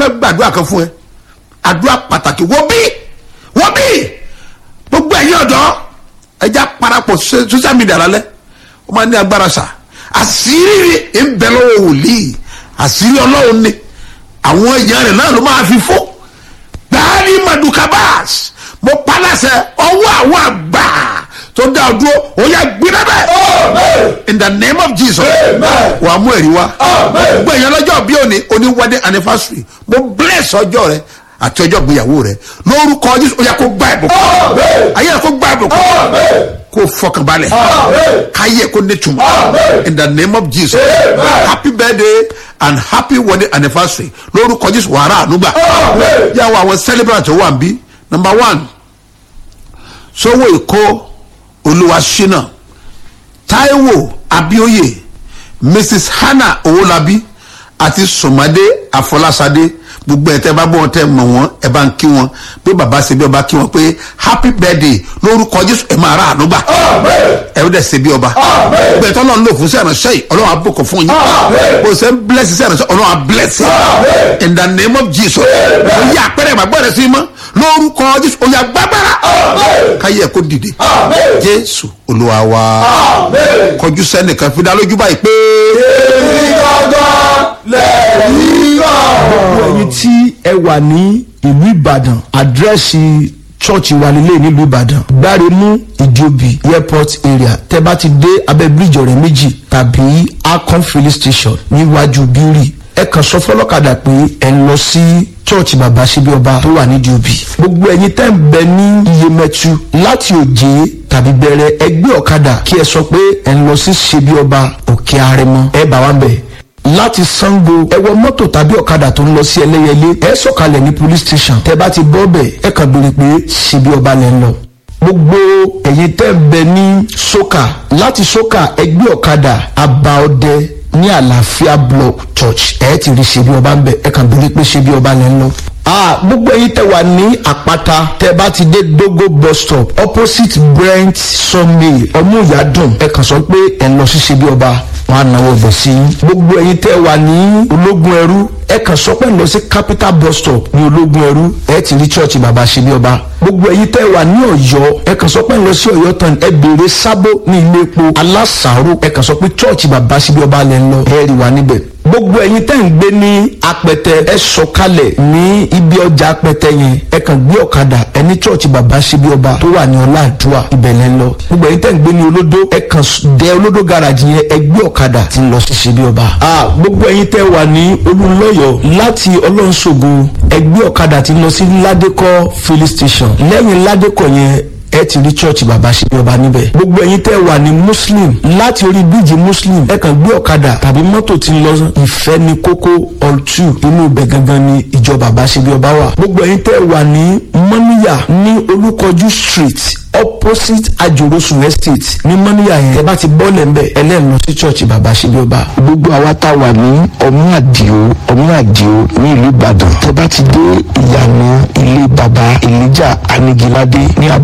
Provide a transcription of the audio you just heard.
fẹ́ gbàdúrà kan fún ẹ àdúrà pàtàkì wọ́n bí wọ́n bí gbogbo ẹ̀yin ọ̀dọ́ ẹja parapọ̀ ṣe- social media lálẹ́ ó máa ní agbára ṣá àṣírí ń bẹ lọ́wọ́ wòlíì àṣírí ọlọ́run ni àwọn èèyàn rẹ̀ náà ló máa fi fún gbàálì madukabas mo palasẹ ọwọ́ àwọn àgbà tó dá ọ dúró ó yà gbiná bẹ́ẹ̀ in the name of jesus wà á mú ẹ̀rí wá gbogbo èèyàn lọ́jọ́ bí òní oní wedding anniversary mo bless ọjọ́ rẹ àti ọjọ́ ìgbéyàwó rẹ lórúkọ jésù ó yà kó gbá ìbùkún ayé rẹ kó gbá ìbùkún kó fọkànbalẹ̀ káyé kó nítumọ̀ in the name of jesus happy birthday and happy wedding anniversary lórúkọ jésù wàrà ànúgbà yàwó àwọn celebrant tó wà ń bí number one sowó èkó olúwaṣínà taiwo abioye mrs hannah owolabi àti sọmadé àfọlásadé gbogbo ẹ̀ tẹ́ bá bọ́ wọn tẹ́ mọ̀ wọ́n ẹ bá ń kí wọn pé bàbá ṣe bí ọba kí wọn pé happy birthday lórúkọ jésù ẹ máa rà ànúgbà ẹ ó dẹ̀ ṣe bí ọba gbogbo ẹ̀ tọ́ lọ́n lò fún sí ìránṣẹ́ yìí ọlọ́run á bùkún fún yín kò sẹ́ ń bless sí ìránṣẹ́ ọlọ́run á bless yín in the name of jesus ó yẹ àpẹẹrẹ ìgbàgbọ́ rẹ sí mọ́ lórúkọ jésù ó yẹ gbàgbára káyé ẹ kó dìde jésù olúwa wa kọjú sẹ́nìkan fi dá lójú báyìí pé. gbogbo ẹyin tí ẹ wà ní ìlú ìbàdàn àdírẹ́sì chọ́ọ̀chì wa nílé nílùú ìbàdàn gbáremú ìjòbí airport area tẹ bá ti dé abẹ́ bíríjì ọ̀rẹ́ méjì tàbí akon filling station níwájú bíórì ẹ kàn sọ fọlọ́kadà pé ẹ ń lọ sí chọ́ọ̀chì bàbá síbí ọba tó wà nídìí òbí gbogbo ẹyin tẹ́ ń bẹ ní iyemẹtu láti òjé tàbí bẹ̀rẹ̀ ẹgbẹ́ ọ̀kadà kí ẹ sọ pé ẹ ń lọ sí síbí ọba òkè arẹmọ ẹ bá wa ń bẹ̀ láti sango ẹ wọ mọ́tò tàbí ọ̀kadà tó ń lọ sí ẹlẹ́yẹlé ẹ sọ̀kalẹ̀ ní police station tẹ bá ti bọ́ bẹ̀ ẹ kàn béèrè pé ṣebí ọba lẹ́ ń lọ. gbogbo ẹ̀yin tẹ́ ń bẹ ní soka láti soka ẹgbẹ́ ọ̀kadà abaọdẹ ní àlàáfíà block church ẹ ti rí ṣebí ọba ń bẹ ẹ kàn béèrè pé ṣebí ọba lẹ́ ń lọ. Ah, gbogbo ẹyin tẹ wà ní àpáta tẹ bá ti dé dogo bus stop opposite brent sawmill ọmúyàdùn ẹ kàn sọ pé ẹ lọ sí ṣebí ọba wọn á náwó ọbẹ̀ sí i. gbogbo ẹyin tẹ́ wà ní ológun ẹrú ẹ kàn sọ pé lọ sí capital bus stop ní ológun ẹrú ẹ ti rí church bàbá ṣebí ọba. gbogbo ẹyin tẹ́ wà ní ọ̀yọ́ ẹ kàn sọ pé lọ sí ọ̀yọ́ tán ẹ béèrè sábó ní ilé epo alásàárò ẹ kàn sọ pé church bàbá ṣebí ọba lẹ ń lọ ẹ rí wa níbẹ̀ gbogbo ẹyin tẹ́ ń gbé ní apẹtẹ ẹ sọkalẹ̀ ní ibi ọjà apẹtẹ yẹn ẹ kàn gbé ọ̀kadà ẹ ní church bàbá ṣebí ọba tó wà ní ọláàdúrà ibẹ̀ lẹ́ ń lọ gbogbo ẹyin tẹ́ ń gbé ní olódó ẹ kàn dé olódó garage yẹn ẹ gbé ọ̀kadà tí ń lọ sí ṣebí ọba. a gbogbo ẹyin tẹ́ wà ní olùlọ́yọ̀ láti ọlọ́nṣogo ẹ gbé ọ̀kadà tí ń lọ sí ládékọ́ filling station lẹ́yìn ládékọ́ yẹn ẹ ti rí church bàbá ṣebí ọba níbẹ̀. gbogbo ẹyin tẹ́ wà ní muslim láti orí bíjì muslim ẹ kàn gbé ọ̀kadà tàbí mọ́tò tí ń lọ ìfẹ́ ní kókó all two inú ibẹ̀ gangan ni ìjọ bàbá ṣebí ọba wà. gbogbo ẹyin tẹ́ wà ní mọ́níyà ní olúkọjú street opposite ajorosun estate ní mọ́níyà yẹn ẹ bá ti bọ́ọ̀lẹ̀ ń bẹ̀ ẹlẹ́nu lọ sí church bàbá ṣebí ọba. gbogbo àwa tá a wà ní ọmú àdìo ọmú àdìo ní ìlú ìbàdàn tẹ bá ti dé ìyànà ilé baba elijah anigilade ní abúlé